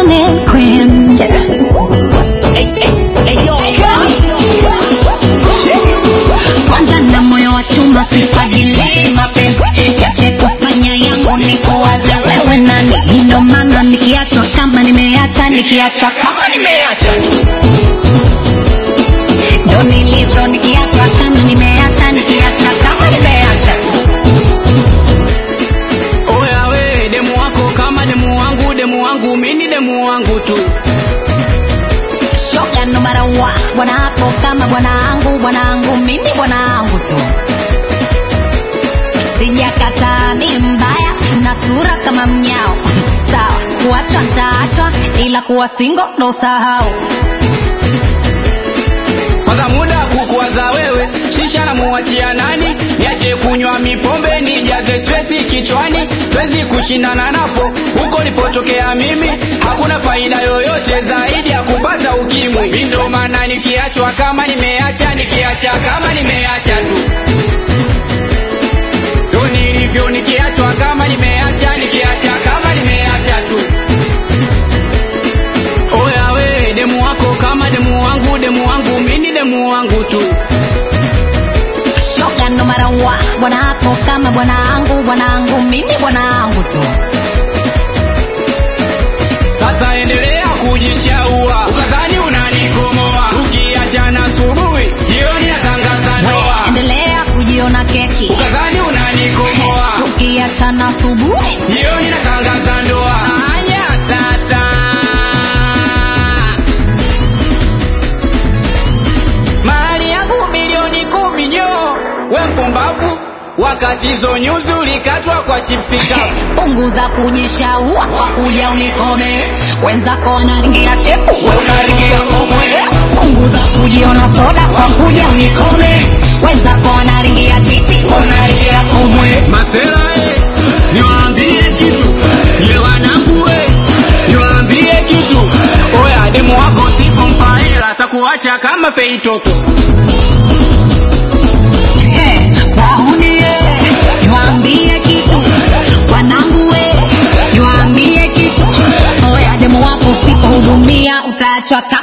melanin queen. Yeah. Kwanza na moyo wa chuma sifadili mapenzi yache kufanya yangu ni kuwaza wewe nani ndo maana nikiachwa kama nimeacha nikiacha kama nimeacha ndo nilivyo nikiachwa kama nimeacha nikiacha kama nimeacha Oya we demu wako kama demu wangu, demu wangu mini demu wangu tu. shoga no matter what bwana hapo kama bwanangu bwanangu mimi bwanangu tu sijakataa mi mbaya na sura kama mnyao sawa kuachwa ntaachwa ila kuwa singo ndo sahau Kwanza muda kukuwaza wewe, shisha na muachia nani? Niache kunywa mipombe nijaze stresi kichwani, twezi kushindana napo huko nilipotokea mimi, hakuna faida yoyote zaidi ya kupata ukimwi. Mi ndo maana nikiachwa kama nimeacha, nikiacha kama nimeacha tu ndo nilivyo, nikiachwa kama nimeacha, nikiacha kama nimeacha tu. Oya we demu wako kama demu wangu, demu wangu mini demu wangu tu. shoga no matter what bwana hapo kama bwanangu bwanangu mimi bwanangu tu Sasa endelea kujishaua, ukadhani unanikomoa. Ukiachana asubuhi, jioni natangaza we ndoa. endelea kujiona keki Ukadhani unanikomoa, ukiachana asubuhi jioni natangaza ndoa. Anya tata. Mali yangu milioni kumi nyo, we mpumbavu, wakati hizo nyuzi ulikatwa kwa chipsikavu. punguza kujishaua kwa kuja unikome wenzako wanaringia shepu we unaringia komwe punguza kujiona soda kwa kuja unikome wenzako wanaringia titi we unaringia komwe Masela eh, niwaambie kitu, ye wanangu eh, niwaambie kitu. Oya demu wako sipompa hela atakuacha kama fei toto. Eh, waunie niwaambie kitu wanangu we niwaambie kitu oya demu wako usipohudumia utaachwa kama